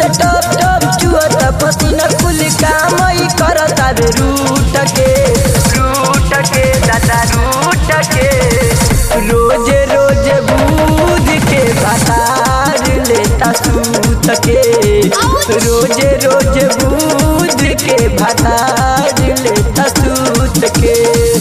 से टप टप चुअत पसीना कुल काम ही करता बे रूट के रूट के दादा रूट के रोज रोज बूझ के भतार लेता सूत के रोज रोज बूझ के भतार लेता सूत के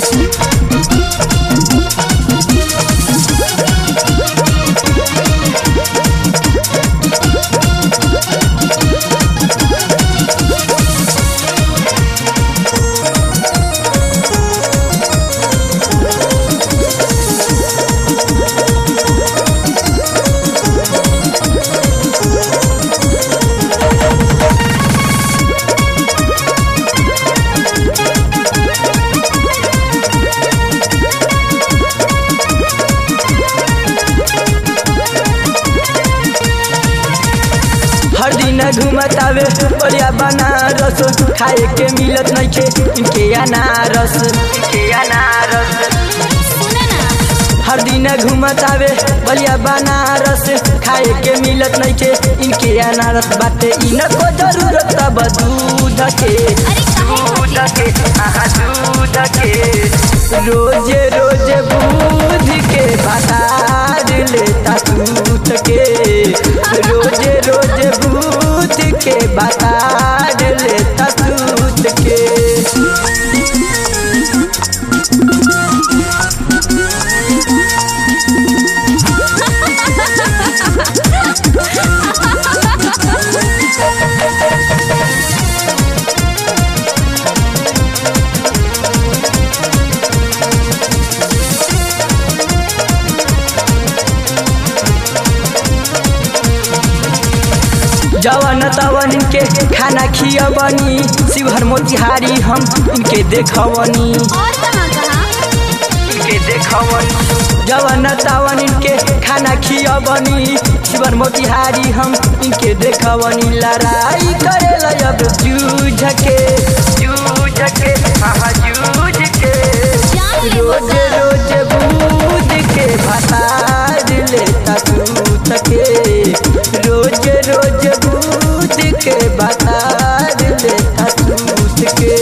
हर दिन घूमत आवे बढ़िया बनारस खाए के मिलत नइखे इनके अनारस इनके अनारस सुना ना हर दिन घूमत आवे बढ़िया बनारस खाए के मिलत नइखे इनके अनारस बाटे इनको जरूरत तब दूध के अरे काहे दूध खातिर? के आहा दूध के रोज रोज बूझ के भतार लेता सूत के रोज रोज बूझ के भतार लेता सूत के जवन तवन इनके खाना खियवनी शिवहर मोतिहारी हम इनके देखवनी और कहाँ कहाँ इनके देखवनी जवन तवन इनके खाना खियवनी शिवहर मोतिहारी हम इनके देखवनी लड़ाई करेला अब जूझ के जूझ के हाँ जूझ के जान ले रोज बता। रोज बूझ के भतार लेता सूत के रोज रोज बूझ के भतार लेता सूत के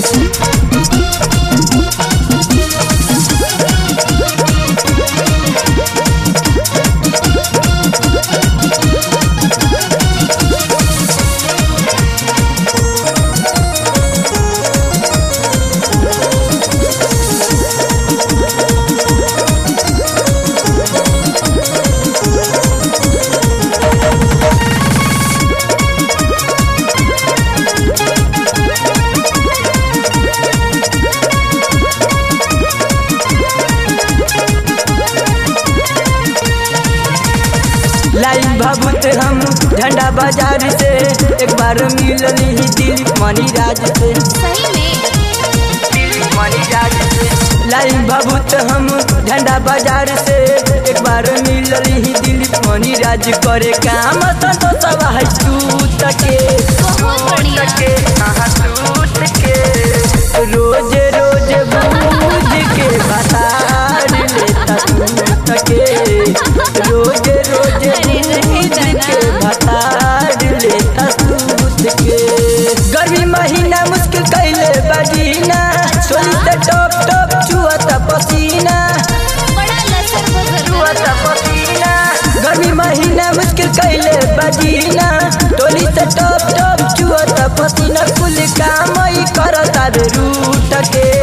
लाइन भभूत हम झंडा बाजार से एक बार मिलनी ही दिल मनी राज से सही में मनी राज से लाइन भभूत हम झंडा बाजार से एक बार मिलनी ही दिल मनी राज करे काम संतोष है सूत के बहुत बढ़िया। सूत के हाँ सूत के रोज रोज बूझ के भतार लेता सूत के रोज रोज अरे बूझ रहना। के भतार लेता सूत के गर्मी महीना मुश्किल कैले बजीना सोली से टॉप टॉप चुअत पसीना बड़ा लसर बसर चुअत पसीना गर्मी महीना मुश्किल कैले बजीना टोली से टॉप टॉप चुअत पसीना कुल काम ही करता बे रूट के